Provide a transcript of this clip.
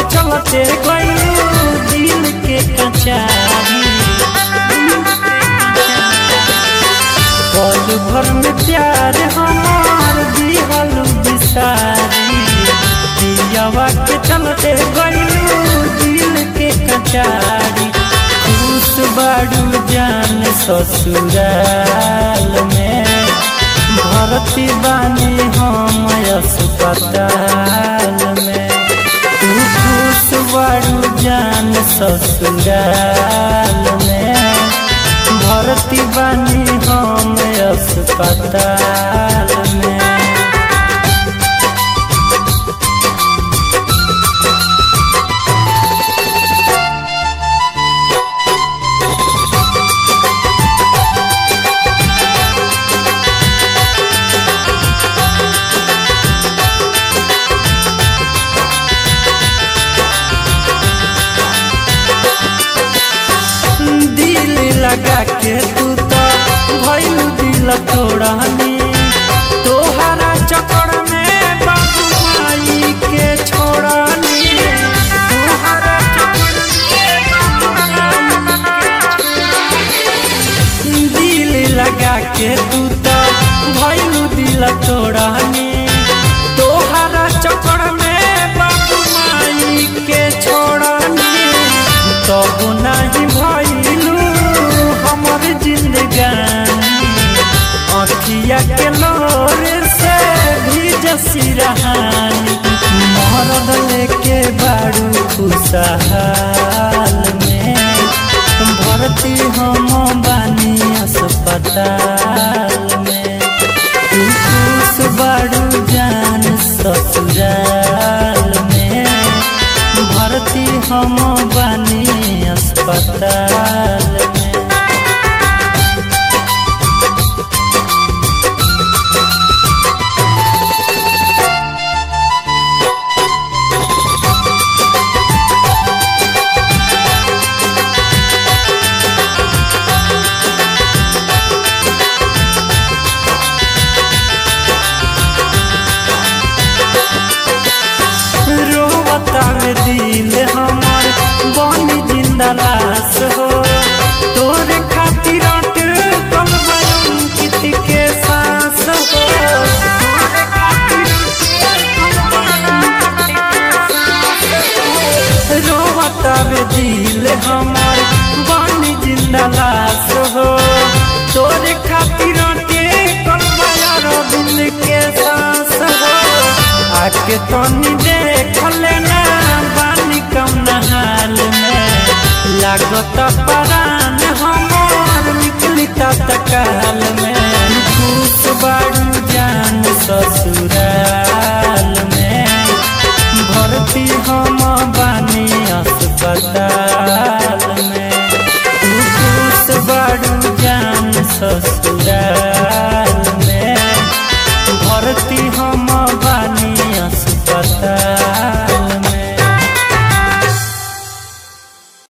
चलते गइलू दिल के कचारी पल भर में प्यार हमार दिहलू बिसारी दियावा के चलते गइलू दिल के कचारी खुश बाड़ू जान ससुराल में भरती बानी हम अस्पताल में तू खुश बाड़ू जान ससुराल में भरती बानी हम अस्पताल में दिल लगा के तू तो भइल दिल तोड़नी तोहरा चक्कर में बाबू माई के छोड़नी तोहरा चक्कर में बाबू माई के छोड़नी। दिल लगा के तू तो भइल दिल तोड़नी तोहरा चक्कर में बाबू माई के छोड़नी तब नहीं भइलू हमर जिंदगानी अखिया के लोर से भी जसीरहानी मरद लेके बाड़ू खुशहाल में भर्ती हम बानी अस्पताल में तू खुश बाड़ू जान ससुराल में भर्ती हम बानी अस्पताल में रोवता में दिल हमर बनी जिंदा लाश हो तोरे खातिर अटल कल कित के सांस हो तोरे खातिर रोवता में दिल हमर बनी जिंदा लाश हो तोरे खातिर अटल कल दिल के सांस हो आके तनी देख लेना बानी कम हाल में लागत पर